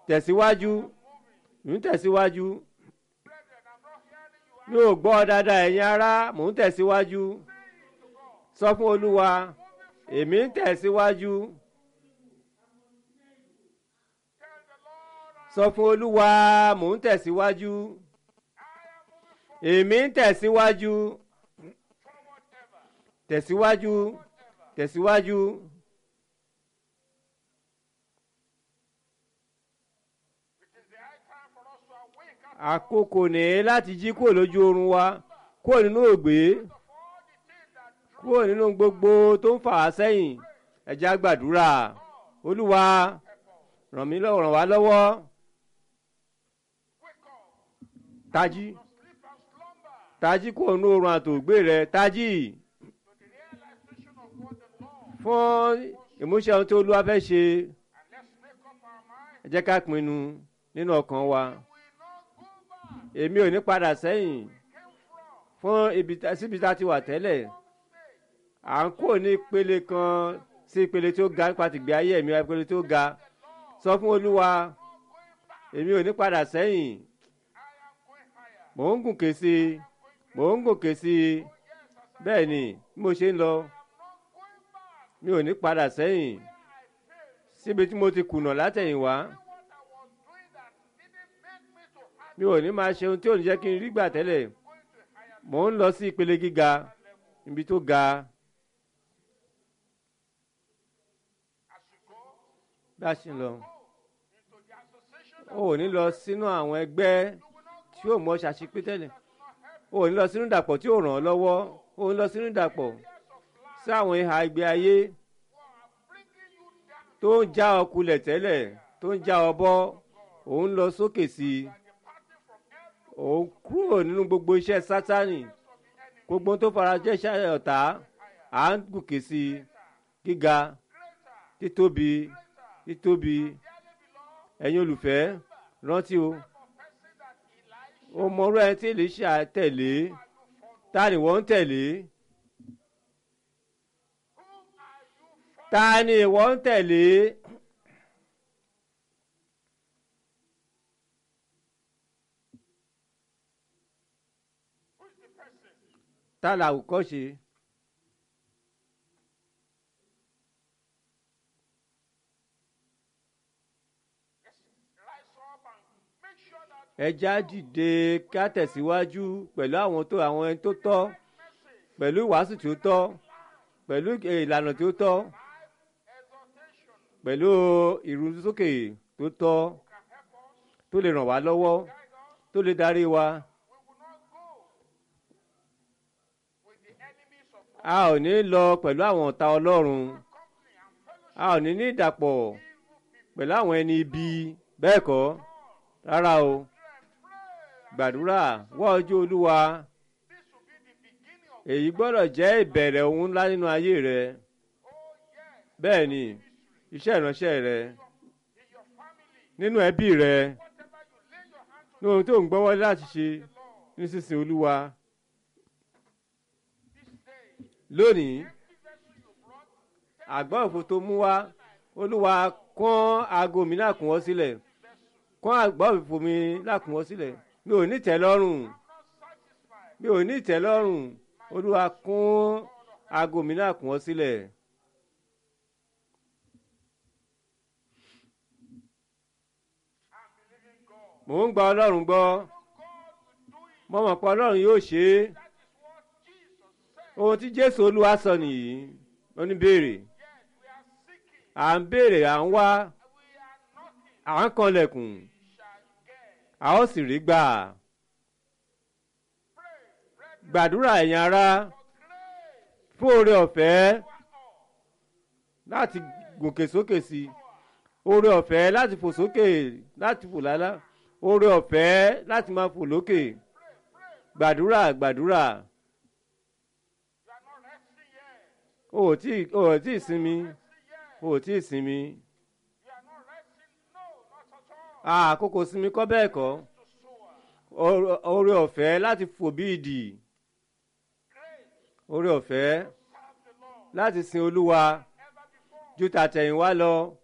tẹ̀síwájú mò ń tẹ̀síwájú mi ò gbọ́ dáadáa ẹ̀yin ará mò ń tẹ̀síwájú sọ fún olúwa èmi ń tẹ̀síwájú sọ fún olúwa mò ń tẹ̀síwájú èmi ń tẹ̀síwájú tẹ̀síwájú tẹ̀síwájú. àkókò ní láti jí kúrò lójú oorun wa kúrò nínú ògbé kúrò nínú gbogbo tó ń fà á sẹ́yìn ẹ jẹ́ á gbàdúrà olúwa ràn mí lọ́wọ́ ràn wá lọ́wọ́ tají tají kúrò nínú oorun àtògbé rẹ tají fún ìmúṣẹ ohun tí olúwa fẹ́ ṣe ẹ jẹ́ ká pinnu nínú ọkàn wa èmi ò ní padà sẹ́yìn fún ibi síbi tá a ti wà tẹ́lẹ̀ à ń kó ní ìpele kan sí ìpele tó ga nípa tìgbé ayé mi ìpele tó ga sọ fún olúwa èmi ò ní padà sẹ́yìn mò ń gùnkè sí i mò ń gòkè sí i bẹ́ẹ̀ ni bí mo ṣe ń lọ mi ò ní padà sẹ́yìn síbi tí mo ti kùnà látẹ̀yìnwá mi ò ní máa ṣe ohun tí ò ní jẹ́ kí n rí gbà tẹ́lẹ̀ mò ń lọ sí ìpele gíga ibi tó ga. bí a ṣe ń lọ o ò ní lọ sínú àwọn ẹgbẹ́ tí yóò mọ ṣàṣepé tẹ́lẹ̀ o ò ní lọ sínú ìdàpọ̀ tí yóò ràn ọ́ lọ́wọ́ o ò ní lọ sínú ìdàpọ̀ sí àwọn ìhà ìgbé ayé tó ń já ọ kulẹ̀ tẹ́lẹ̀ tó ń já ọ bọ́ òun lọ sókè sí i òun kúrò nínú gbogbo iṣẹ́ sátánì gbogbo tó farajẹ́ iṣẹ́ ọ̀tá à ń gòkè sí i gíga títóbi títóbi ẹ̀yin olùfẹ́ rántí o o mọ̀rú ẹni tí Èlíṣà tẹ̀lé ta ni wọ́n ń tẹ̀lé ta ni wọ́n ń tẹ̀lé. ta la àwòkọ́ṣe. ẹja dìde ká tẹ̀síwájú pẹ̀lú àwọn tó àwọn ẹni tó tọ́ pẹ̀lú ìwàásù tí ó tọ́ pẹ̀lú ìlànà tí ó tọ́ pẹ̀lú ìrúsókè tó tọ́ tó lè ràn wá lọ́wọ́ tó lè darí wa. a ò ní lọ pẹ̀lú àwọn ọ̀tá ọlọ́run a ò ní ní ìdàpọ̀ pẹ̀lú àwọn ẹni ibi bẹ́ẹ̀ kọ́ rárá o gbàdúrà wá ojú olúwa èyí gbọ́dọ̀ jẹ́ ìbẹ̀rẹ̀ ohun ńlá nínú ayé rẹ bẹ́ẹ̀ ni iṣẹ́ ìránṣẹ́ rẹ nínú ẹbí rẹ ní ohun tó ń gbọ́wọ́ láti ṣe nísinsìnyí olúwa lónìí àgbá òfò tó mú wá olúwa kán aago mi náà kún wọ́n sílẹ̀ kán àgbá òfò mi náà kún wọ́n sílẹ̀ mi ò ní tẹ́lọ́rùn mi ò ní tẹ́lọ́rùn olúwa kún aago mi náà kún wọ́n sílẹ̀. mò ń gba ọlọ́run gbọ́ mo mọ̀ pé ọlọ́run yóò ṣe é ohun tí jésù olúwa sọ nìyí ó ní béèrè à ń béèrè à ń wá à ń kanlẹ̀kùn a ó sì rí gbà gbàdúrà ẹ̀yin ará fún oore ọ̀fẹ́ láti gòkè sókè sí oore ọ̀fẹ́ láti fò sókè láti fò lálá oore ọ̀fẹ́ láti máa fò lókè gbàdúrà gbàdúrà. o ò tí o ò tí ì sinmi o ò tí ì sinmi àkókò sinmi kọ́ bẹ́ẹ̀ kọ́ oore ọ̀fẹ́ láti fò bí ìdì oore ọ̀fẹ́ láti sin olúwa ju tàtẹ̀yìnwá lọ